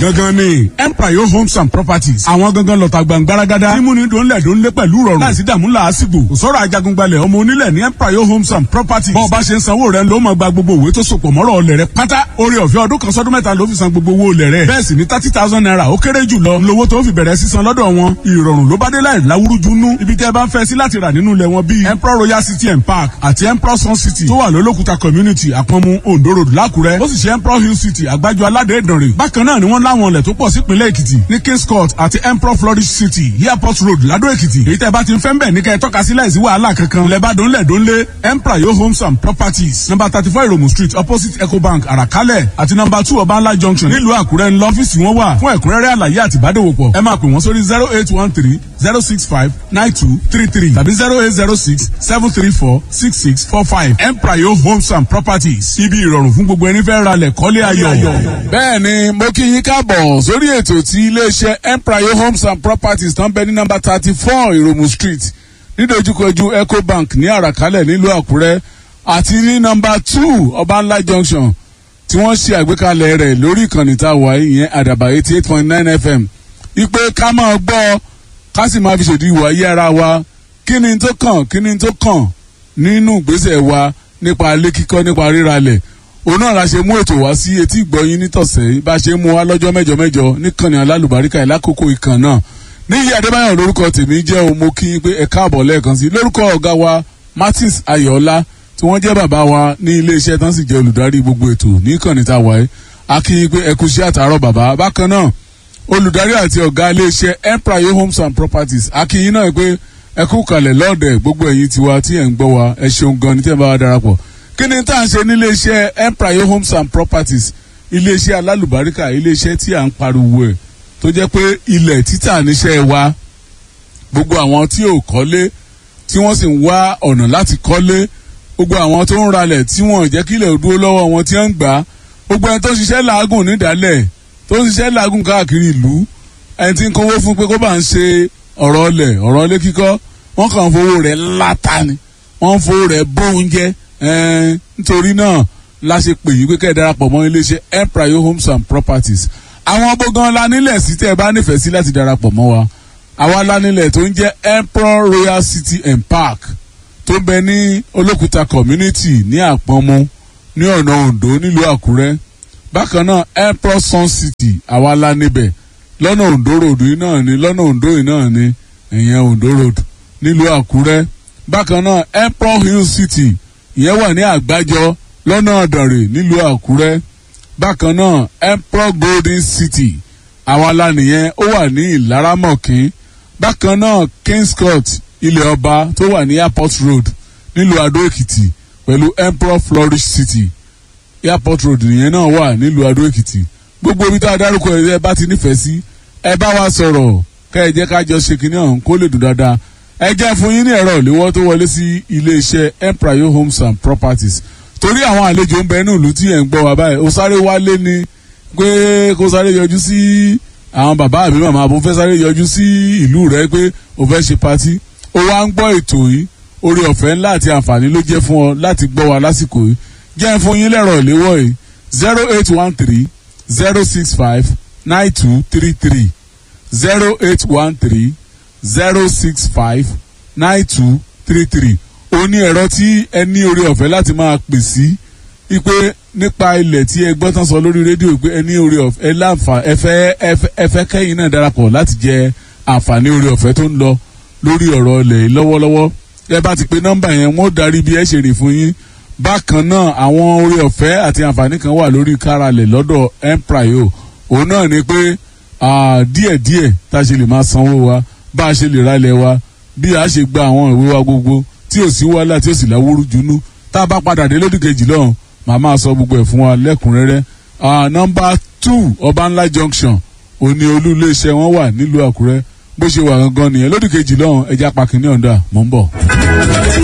gangan ni empire homes and properties àwọn gangan lọ́ta gbàngbáragádá mímúni dòńlẹ̀ dòńlẹ̀ pẹ̀lú rọrùn láìsí dààmú làásìgbò kò sọ̀rọ̀ ajagungbalẹ̀ ọmọ onílẹ̀ ní empire homes and properties bọ́ọ̀ bá ṣe ń sanwó rẹ̀ ló máa gba gbogbo òwe tó sopọ̀ mọ́rọ̀ ọlẹ̀ rẹ̀ pátá orí ọ̀fẹ́ ọdún kan sọ́dún mẹ́ta ló fi san gbogbo owó olẹ̀ rẹ̀ bẹ́ẹ̀ sì ni thirty thousand naira ó kéré jù lọ lówó tó fi bẹ̀rẹ̀ sísan lọ́dọ̀ wọn ìrọ̀rùn ló bá dé láì láwúrúju nú ibi tẹ́ bá ń fẹ́ sí láti rà nínú ilẹ̀ wọn bíi emperor royal city and park àti emperor sun city tó wà lólókùta community àpọ̀nmu ondo road lákùrẹ́ ó sì ṣe emperor hill city àgbájọ aládé ìdànrè bákan náà ni wọ́n láwọn ilẹ̀ tó pọ̀ sípínlẹ̀ èkìtì ní kings court àti emperor flourish city airport road ládó èkìtì èyí tẹ́ bá ti ń fẹ́ ń bẹ̀ ní kẹ́ ẹ tọ́ka sí láìsí wàhálà kankan lẹ́bàdàn lẹ́dọ́nlé emperor yo homes and properties number thirty four iromu street opposite ecobank àràkálẹ̀ àti number two ọbańlá junction nílùú àkúrẹ́ ńlọ ọ́fíìsì wọn wà fún ẹ̀kúnrẹ́rẹ́ àlàyé àti ìbádòwòpọ̀ ẹ máa pè wọ́n sórí zero eight one three zero six five nine two three three tàbí zero eight zero six seven three four six six four five emprayo homes and properties ibi ìrọ̀rùn fún gbogbo ẹni fẹ́ ra lẹ̀ kọ́lé ayọ̀. bẹ́ẹ̀ ni mo kí yín káàbọ̀ sórí ètò tí iléeṣẹ́ emprayo homes and properties tán bẹ ní nọ́mbà thirty four ìròmù street nídojúkojú ecobank ní àràkálẹ̀ nílùú àkúrẹ́ àti ní nọ́mbà two ọbànlá junction tí wọ́n ṣe àgbékalẹ̀ rẹ̀ lórí ìkànnì tá a wà ìyẹn àdàbà eighty eight point nine fm ipe ká máa gbọ́ ká sì máa fi ṣèdí ìwà ayé ara wa kí ni tó kàn kí ni tó kàn nínú ìgbésẹ̀ wa nípa ilé kíkọ́ nípa ríralẹ̀ òun náà la ṣe mú ètò wá sí etí ìgbọ́yín nítọ̀sẹ̀ bá ṣe mú wa lọ́jọ́ mẹ́jọ mẹ́jọ níkànnì alálùbáríkà ìlákòókò ìkàn náà níyì adébáyọ̀ lórúkọ tèmi jẹ́ o mo kí n pé ẹ káàbọ̀ lẹ́ẹ̀kan sí lórúkọ ọ̀gá wa martins ayọ̀ọ́lá tí wọ́n jẹ́ bàbá wa ní iléeṣẹ́ tán sì jẹ́ olùdarí gbogbo ètò níkànnì tá a wáyé a kí n pé ẹ kú sí àtàárọ̀ bàbá bákan náà olùdarí àti ọ̀gá iléeṣẹ́ empire homes and properties a kí yín náà pé ẹ kú kalẹ̀ lọ́ọ̀dẹ̀ gbogbo ẹ̀yin tiwa tí ẹ̀ ń gbọ́ wa ẹ ṣeun gan ní tí ẹ̀ bá wa darapọ̀ kí ni tá à ń ṣe ní iléeṣẹ́ empire homes and properties iléeṣẹ́ alálùbáríkà iléeṣẹ́ tí à ń pariwo ẹ̀ tó jẹ́ pé ilẹ̀ títà níṣẹ́ wa gbogbo àwọn tí ò kọ́lé tí wọ́n sì ń wá ọ̀nà láti kọ́lé gbogbo àwọn tó ń ralẹ̀ tí wọ́n jẹ́ kílẹ̀ dúró lọ́wọ́ wọn tí wọ́n ń gbà gbogbo ẹni tó ń ṣiṣẹ́ làágùn nídàálẹ̀ tó ń ṣiṣẹ́ làágùn káàkiri ìlú ẹni tí ń kówó fún pé kó bá ń ṣe ọ̀rọ̀ ọlẹ̀ ọ̀rọ̀ ilé kíkọ́ wọ́n kàn ń fowó rẹ̀ láta ni wọ́n ń fowó rẹ̀ bó oúnjẹ nítorí náà la ṣe pè yí pé kẹ́ ẹ̀ darapọ̀ mọ́ iléeṣẹ́ empire homes and properties àwọn gbọ̀ngàn la nílẹ̀ sí tẹ́ ẹ bá nífẹ̀ẹ́ sí láti darapọ̀ mọ́ wa àwa la nílẹ̀ tó ń jẹ́ emperor royal city and park tó ń bẹ ní olókùta community ní àpọ̀nmu ní ọ̀nà ondo nílùú àkúrẹ́ bákan náà emperor sun city àwa la níbẹ̀ lọ́nà ondo road yìí náà ni lọ́nà ondo yìí náà ni ìyẹn ondo road nílùú àkúrẹ́ bákan náà emperor hill city ìyẹn wà ní àgbájọ lọ́nà ọ̀dọ̀rẹ̀ nílùú àkúrẹ́ bákan náà emperor golden city àwa la nìyẹn ó wà ní ìlaramọ̀kín bákan náà kings court ilẹ̀ ọba tó wà ní airport road nílùú adó èkìtì pẹ̀lú emperor flourish city airport road nìyẹn náà wà nílùú adó èkìtì gbogbo ibi tá a dárúkọ ẹ bá ti nífẹ̀ẹ́ sí ẹ bá wa sọ̀rọ̀ kẹ́ ẹ jẹ́ ká jọ ṣe kínní ọ̀hún kó lè dùn dáadáa ẹ jẹ́ fún yín ní ẹ̀rọ ìléwọ́ tó wọlé sí iléeṣẹ́ empire homes and properties torí àwọn àlejò ń bẹ ní ìlú tí ẹ̀ ń gbọ́ wa báyìí ó sáré wálé ni pé kó sáré yọjú sí àwọn bàbá àbí màmá àbò fẹ́ sáré yọjú sí ìlú rẹ pé ó fẹ́ ṣe patí ó wá ń gbọ́ ètò yìí orí ọ̀fẹ́ ńlá àti àǹfààní ló jẹ́ fún ọ láti gbọ́ wa lásìkò yìí jẹ́ fún yín lẹ́rọ ìléwọ́ yìí zero eight one three zero six five nine two three three zero eight one three zero six five nine two three three ó ní ẹ̀rọ tí ẹ ní orí ọ̀fẹ́ láti máa pè sí ipe nípa ilẹ̀ tí ẹ gbọ́ tán sọ lórí rédíò pé ẹ ní orí ọ̀fẹ́ ẹ láǹfà ẹ fẹ́ ẹ fẹ́ kẹ́yìn náà darapọ̀ láti jẹ àǹfààní orí ọ̀fẹ́ tó ń lọ lórí ọ̀rọ̀ ilẹ̀ lọ́wọ́lọ́wọ́ ẹ bá ti pe nọ́mbà yẹn wọ́n darí bí ẹ ṣe rìn fún yín bákan náà àwọn orí ọ̀fẹ́ àti àǹfààní kan wà lórí káralẹ̀ lọ́dọ̀ empire òun náà ni pé díẹ̀díẹ̀ tá a ṣe lè máa sanwó wa bá a ṣe lè ralẹ̀ wa bí a ṣe gba àwọn ìwé wa gbogbo tí ò sí wàhálà tí ò sì láwúrú junú tá a bá padà dé lódì kejì lọ́hùn màá máa sọ gbogbo ẹ̀ fún wa lẹ́kùnrẹ́rẹ́ nọmba two ọbànlá junction òní olú iléeṣẹ́ wọn wà nílùú àkúrẹ́ bó ṣe wà gangan nìyẹn lódì kejì lọ́hùn ẹja pàkínní ọ̀dà mò ń bọ̀.